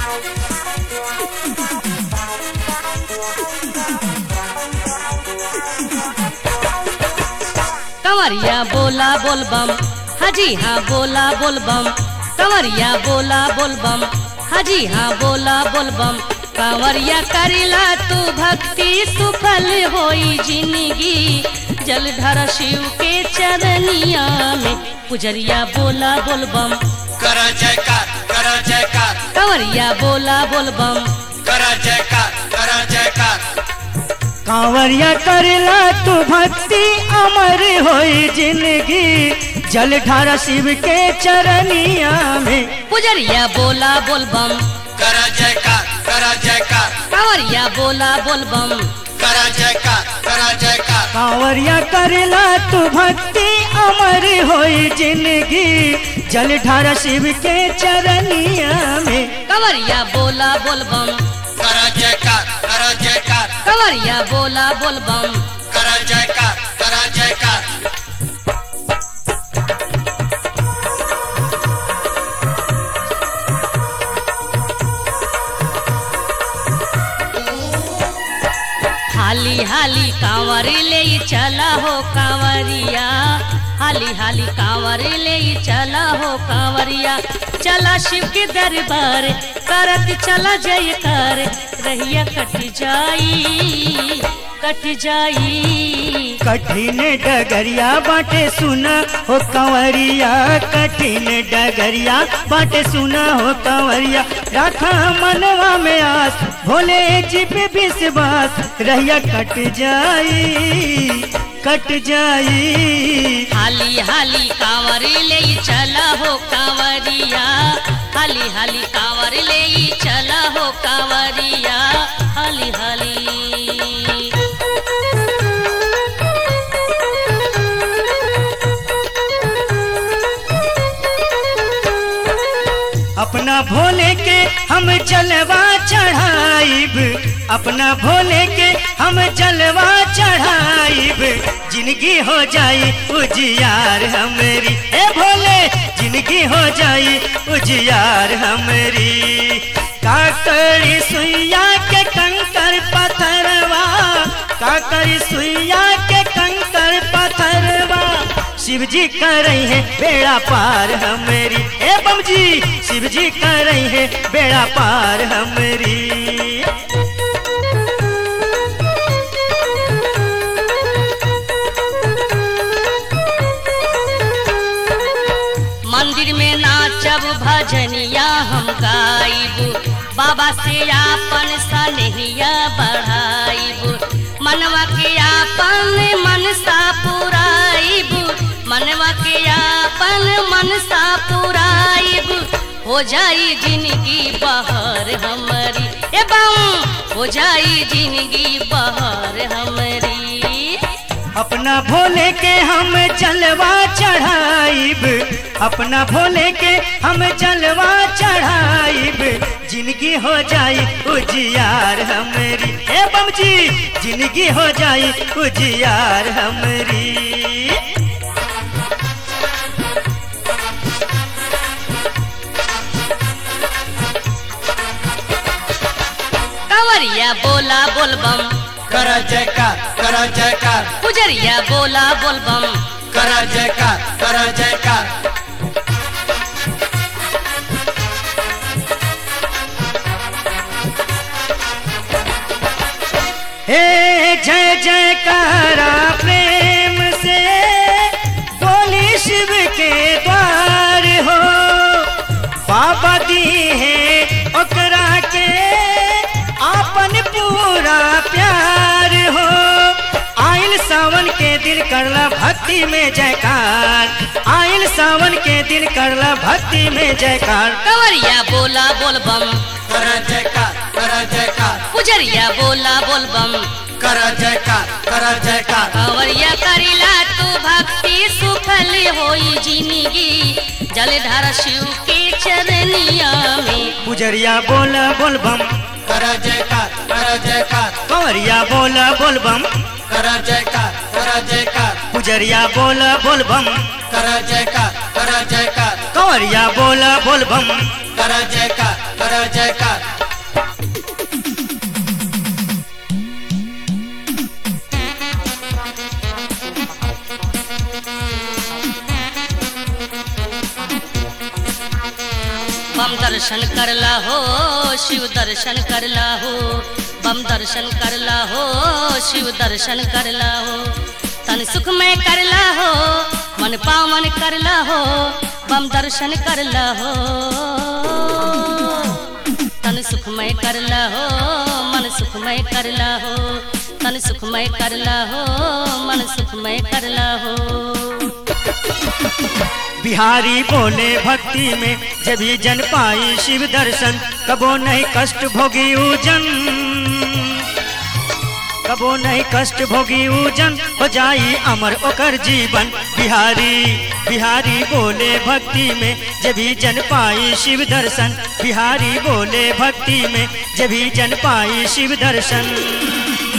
कंवरिया बोला बोलबम हाजी हाँ बोला बोलबम कंवरिया बोला बोलबम हाजी हाँ बोला बोलबम कंवरिया करिला तू भक्ति सुफल होई जिंदगी जलधर शिव के चरनिया में पुजरिया बोला बोलबम करा जयकार करा जयकार कंवरिया बोला बोलबम करा जयकार करा जयकार कांवरिया करला तू भक्ति अमर होई जिंदगी जल ढारा शिव के चरनिया में पुजरिया बोला बोलबम करा जयकार करा जयकार कंवरिया बोला बोलबम करा जयकार करा जयकार कांवरिया करला तू भक्ति अमर होई जिंदगी जल ढारा शिव के चरनिया में कंवरिया बोला बोलबम करा जयकार करा जयकार कंवरिया बोला बोलबम करा जयकार करा जयकार हाली हाली कांवर ले चला हो कांवरिया हाली हाली कांवर ले चला हो कांवरिया चला शिव के दरबार करत चला जय कर रहिया कट जाई कट जाई कठिन डगरिया बाटे सुना हो कंवरिया कठिन डगरिया बाटे सुना हो कंवरिया रखा मनवा में आस भोले जी पे विश्वास रहिया कट जाई कट जाई हाली हाली कांवर ले चला हो कांवरिया हाली हाली कांवर ले चला हो कांवरिया हाली हाली अपना भोले के हम जलवा चढ़ाइब अपना भोले के हम जलवा चढ़ाइब जिंदगी हो जाई उजियार हमरी ए भोले जिंदगी हो जाई उजियार हमरी काकड़ी सुइया के कंकर पत्थरवा काकड़ी सुइया के कंकर पत्थरवा शिव जी कर रही है बेड़ा पार हमारी ए बम जी शिव जी कर रही है बेड़ा पार हमारी मंदिर में नाचब भजनिया हम गाइब बाबा से आपन सनहिया बढ़ाइब मनवा के आपन मनसा पुराइब मनवा के आपन मनसा पुराइब हो जाई जिंदगी बहर हमारी ए बम हो जाई जिंदगी बहर हमारी अपना भोले के हम जलवा चढ़ाइब अपना भोले के हम जलवा चढ़ाइब जिंदगी हो जाई उजियार हमारी ए बम जी जिंदगी हो जाई उजियार हमारी कंवरिया बोला बोलबम करा जयकार करा जयकार पुजरिया बोला बोलबम करा जयकार करा जयकार हे जय जयकारा प्रेम से बोली शिव के द्वार हो बाबा दी है ओकरा के आपन पूरा प्यार हो आइल सावन के दिन करला भक्ति में जयकार आइल सावन के दिन करला भक्ति में जयकार कंवरिया बोला बोलबम करा जयकार करा जयकार पुजरिया बोला बोलबम करा जयकार करा जयकार कंवरिया करिला तू भक्ति सुफल होई जिंदगी जलधार शिव के चरनिया में पुजरिया बोला बोलबम करा जयकार करा जयकार कंवरिया बोला बोलबम करा जयकार करा जयकार पुजरिया बोला बोलबम करा जयकार करा जयकार कंवरिया बोला बोलबम करा जयकार करा जयकार बम दर्शन करला हो शिव दर्शन करला हो बम दर्शन करला हो शिव दर्शन करला हो तन सुखमय करला हो मन पावन करला हो बम दर्शन करला हो तन सुखमय करला हो मन सुखमय करला हो तन सुखमय करला हो मन सुखमय करला हो बिहारी बोले भक्ति में जब ही जन पाई शिव दर्शन कबो नहीं कष्ट भोगी उजन कबो नहीं कष्ट भोगी उजन हो जाई अमर ओकर जीवन बिहारी बिहारी बोले भक्ति में जब ही जन पाई शिव दर्शन बिहारी बोले भक्ति में जब ही जन पाई शिव दर्शन